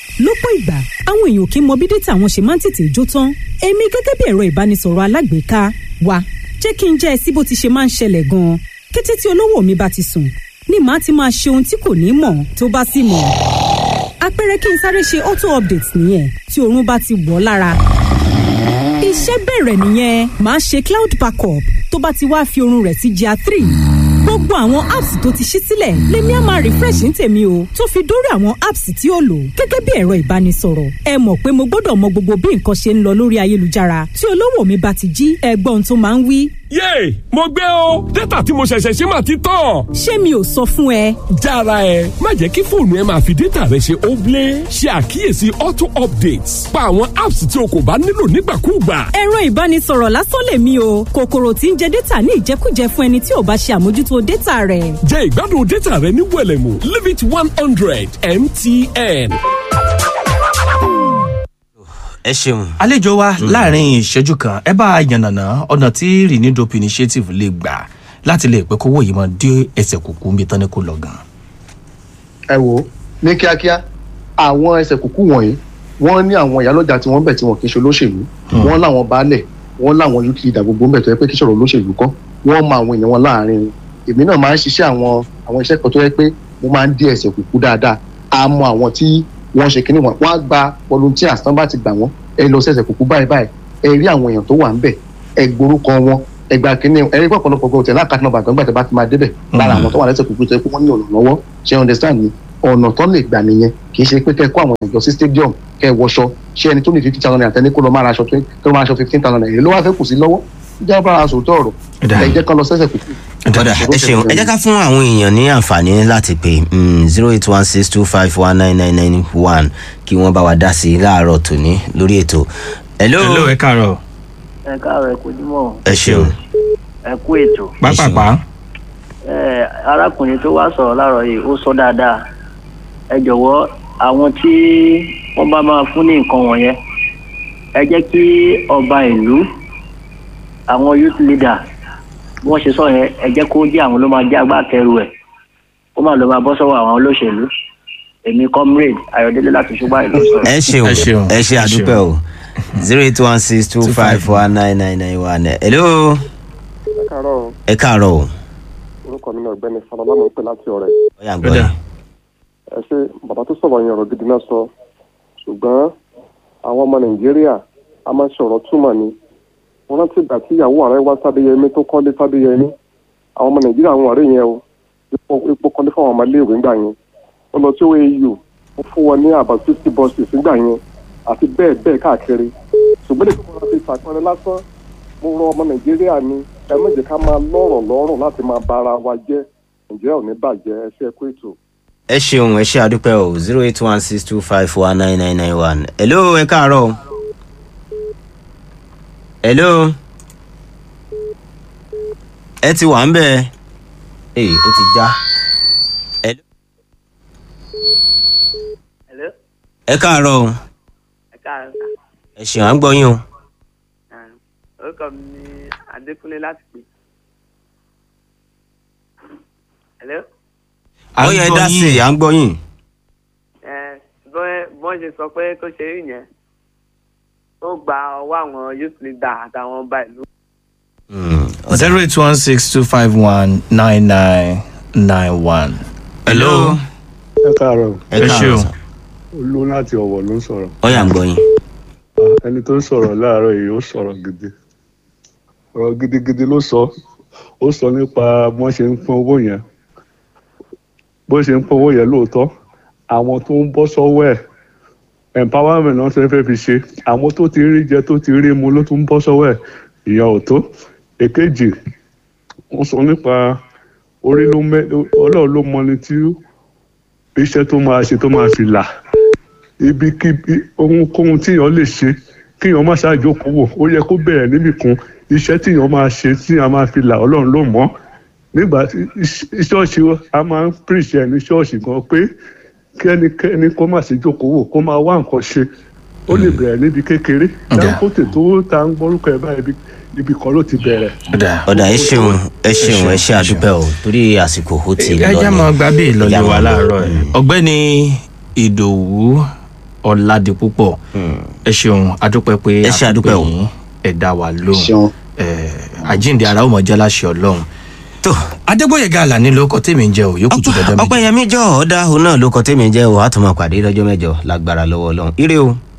lọ́pọ̀ ìgbà àwọn èèyàn kì í mọ bí dátà wọn ṣe máa ń tètè jó tán èmi gẹ́gẹ́ bí ẹ̀rọ ìbánisọ̀rọ̀ alágbèéká wa jẹ́ kí n jẹ́ ẹ sí bó ti ṣe máa ń ṣẹlẹ̀ gan-an kété tí olówó mi bá ti sùn ni màá ti máa ṣe ohun tí kò ní mọ̀ tó bá sì mọ̀ àpẹẹrẹ kí n sáré ṣe auto update nìyẹn tí oorun bá ti wọ̀ lára iṣẹ́ bẹ̀rẹ̀ nìyẹn màá ṣe cloud backup tó bá ti wá fi oorun rẹ̀ sí GIA three gbogbo àwọn apps tó ti ṣí sílẹ̀ lèmi á máa refresh ní tèmi o tó fi dórí àwọn apps tí ó lò gẹ́gẹ́ bí ẹ̀rọ ìbánisọ̀rọ̀ ẹ mọ̀ pé mo gbọ́dọ̀ mọ gbogbo bí nǹkan ṣe ń lọ lórí ayélujára tí olówó mi bá ti jí ẹgbọ́n tó máa ń wí. yéè mo gbé o dátà tí mo ṣẹ̀ṣẹ̀ ṣe máa ti tán. ṣé mi ò sọ fún ẹ. jára ẹ má jẹ́ kí fóònù ẹ máa fi dátà rẹ ṣe óblé ṣe àkíyèsí auto updates pa àwọn apps tí o kò bá nílò nígbàkúùgbà. ẹ̀rọ ìbánisọ̀rọ̀ lásán lèmi o kòkòrò tí ń jẹ dátà ní ìjẹkújẹ fún ẹni tí ò bá ṣe àmójútó dátà rẹ̀. jẹ́ ìgbádùn dátà rẹ ní wẹ̀lẹ̀mú limit one hundred mtn. ẹ ṣeun. àlejò wa láàrin ìṣẹ́jú kan ẹ bá a yànnàná ọ̀nà tí renewdope initiative lè gbà láti lè pẹ́ kówó yìí mọ́ dé ẹsẹ̀ kùkú níbi tán ni kò lọ gan. ẹ wo ní kíákíá àwọn ẹsẹ̀ kúkú wọ̀nyí wọ́n ní àwọn ìyálọ́jà tí wọ́n bẹ̀ tí wọ́n kì í ṣe olóṣèlú wọ́n láwọn baálẹ̀ wọ́n láwọn youth leader gbogbo ń bẹ̀ tó yẹ pé kí sọ̀rọ̀ olóṣèlú kọ́ wọ́n mọ àwọn èèyàn wọn láàrin èmi náà máa ń ṣiṣẹ́ àwọn àwọn iṣẹ́ kan tó yẹ pé mo máa ń dé ẹsẹ̀ kúkú dáadáa a mọ àwọn tí wọ́n ṣe kíní wọn wọ́n á gba volunteers tán bá ti gbà wọ́n ẹ lọ sẹ̀sẹ̀ kúkú báyìí báyìí ẹ rí àwọn èèyàn tó wà ń bẹ̀ ẹ gborúkọ wọn ẹ gba kíní ẹ rí pọ̀pọ̀lọpọ̀ gbọ́ tẹ̀lé àkàtúntà bàgbọ́n gbàtẹ́ bá ti máa débẹ̀ lára àwọn tó wà lẹ́sẹ̀ kúkú tó yẹ pé wọ́n ní ọ̀nà lọ́wọ́ ṣe understand ni ọ̀nà tó lè gbà nìyẹn kì í ṣe pé kẹ́ kó àwọn ìjọ sí stadium kẹ́ ẹ wọṣọ ṣé ẹni tó ní fifty thousand naira tẹ́ni kó lọ máa ra aṣọ tó lọ máa aṣọ fifteen thousand naira èyí ló wá fẹ́ kù sí lọ́wọ́ ìjà bá a sòótọ́ ọ̀rọ̀ ẹ jẹ́ kán lọ sẹ́sẹ̀ kúkú. ọ̀dà ẹ ṣeun ẹ jẹ́ ká fún àwọn èèyàn ní àǹfààní láti pè zero eight one six two five one nine nine nine one kí wọ́n bá wa dá sí i láàárọ̀ tòní lórí ètò. hello hello ẹ káàárọ̀ ẹ káàárọ̀ ẹ kojúmọ́ ẹ ṣeun. ẹ kú ètò pápápá ẹ arákùnrin tó wá sọ̀rọ̀ láàárọ̀ yìí ó sọ dáadáa ẹ jọ̀wọ́ àwọn tí wọ́n bá máa fún ní nǹkan wọ̀nyẹn ẹ jẹ́ kí ọba ìlú àwọn youth leader bí wọ́n ṣe sọ yẹn ẹ jẹ́ kó jẹ́ àwọn ló máa jẹ́ agbátẹrù ẹ̀ kó má lọ máa bọ́ sọ́wọ́ àwọn olóṣèlú èmi comrade ayọ̀délé láti ṣùgbọ́n ìlú sọ̀rọ̀. ẹ ṣeun Ẹ ṣeun, ẹ ṣe ẹ àdúpẹ́ o zero eight one six two five one nine nine nine one hello káàárọ̀ ẹ káàárọ̀ o orúkọ mi náà ọ̀gbẹ́ni falọlá mo ń pè láti ọ̀rẹ́ ó yà ń gbọ́ yín. ẹ ṣe bàbá tó sọ̀rọ̀ yẹn ọ̀rọ̀ gidi náà sọ ṣùgbọ́n àwọn ọmọ nàìjíríà a máa ń sọ̀rọ̀ túmọ̀ ni wọ́n rántí ìgbà tí ìyàwó ààrẹ wá sábẹ́yẹmí tó kọ́lé sábẹ́yẹmí àwọn ọmọ nàìjíríà àwọn ọ̀rẹ́ yẹn o epo epo kọ́lé fún àwọn ọmọ iléèwé ńgbà yẹn ó lọ sí oau ó fún wọn ní àbá fifty buses nígbà yẹn àti bẹ́ẹ̀ bẹ́ẹ̀ káàkiri ṣùgbọ́n lè fún wọn fi ṣàpẹẹrẹ lásán mo rọ ọmọ nàìjíríà ni ẹ má jẹ́ ká máa lọ́rọ̀ lọ́rùn láti máa ba ara wa jẹ́ nàìjíríà ò ní bàjẹ́ ẹ ṣe é kó ètò. ẹ ṣeun ẹ ṣe àdúpẹ́ o zero eight one six two five one nine nine nine one hello ẹ káàárọ̀ o hello ẹ ti wà ń bẹ̀ ẹ ó ti já hello Hello? ẹ káàárọ̀ o ẹ káàárọ̀ ẹ ṣeun à ń gbọ́ yín o orúkọ mi ni adékúnlé láti pè. Hello? À ń ó yẹ gbọ́ dá yín. sí i à ń gbọ́ yín ẹ bọ́n bọ́n ṣe sọ pé kó ṣe rí yẹn ó gba ọwọ́ àwọn youth leader àtàwọn ọba ìlú. Hmm, ọ̀dà. zero eight one six two five one nine nine nine one. hello ẹ káàárọ̀ ẹ ẹ káàárọ̀ ṣeun. sà. olú láti ọ̀wọ̀ ló ń sọ̀rọ̀ ó yà ń gbọ́ yín Ah, ẹni tó ń sọ̀rọ̀ láàárọ̀ yìí ó sọ̀rọ̀ gidi ọ̀rọ̀ gidigidi ló sọ ó sọ nípa bí wọ́n ṣe ń pín owó yẹn bó ṣe ń pín owó yẹn lóòótọ́ àwọn tó ń bọ́ sọ́wọ́ ẹ̀ empowerment náà ṣe fẹ́ fi ṣe àwọn tó ti rí jẹ tó ti rí mu ló tún ń bọ́ sọ́wọ́ ẹ̀ ìyẹn ò tó èkejì wọ́n sọ nípa orí ló mẹ́ ọlọ́run ló mọni tí iṣẹ́ tó máa ṣe tó máa fi là ibikíbi ohunkóhun tíyàn lè ṣe kíyàn má ṣàjókòó wò ó yẹ kó bẹ̀rẹ̀ níbì kan iṣẹ́ tíyàn máa ṣe tíyàn máa fi là ọlọ́run ló mọ̀ nígbà tí iṣ- ṣọ́ọ̀ṣì a máa ń pèsè ẹni ṣọ́ọ̀ṣì gan pé kẹ́nikẹ́ni kó má ṣe jókòó wò kó máa wá nǹkan ṣe ó lè bẹ̀rẹ̀ níbi kékeré Dangote tó ta ń gbórúkọ ẹ̀ báyìí ibi- ibi kan ló ti bẹ̀rẹ̀. ọ̀dà ẹ ṣeun ẹ ṣeun ẹ ṣe àdúpẹ́ o torí àsìkò ó ti lọ ẹ jẹ́ ni. mọ gbábí Ẹ ìlọlẹ̀ jẹ́ wa mọ́- láàárọ̀ ẹ̀ ọ̀gbẹ́ni ìdòwú ọ̀làdìpúpọ̀ ẹ ṣeun adúpẹ́ pé Ẹ ṣé, adúpẹ́ o. yín ẹ dá wa lóhùn ṣeun. Eh, àjíǹde ara ó mọ̀ jẹ́ láṣẹ ọlọ́run tó adégbòyèga àlàní ló kọ tèmi ń jẹ ò yókù tó dandan méjì. ọpẹyẹmí jọ ọdá òun náà ló kọ tèmi jẹ o àtúmọ̀ pàdé lọ́jọ́ mẹ́jọ lágbára lọ́wọ́ Ọlọ́run ire o.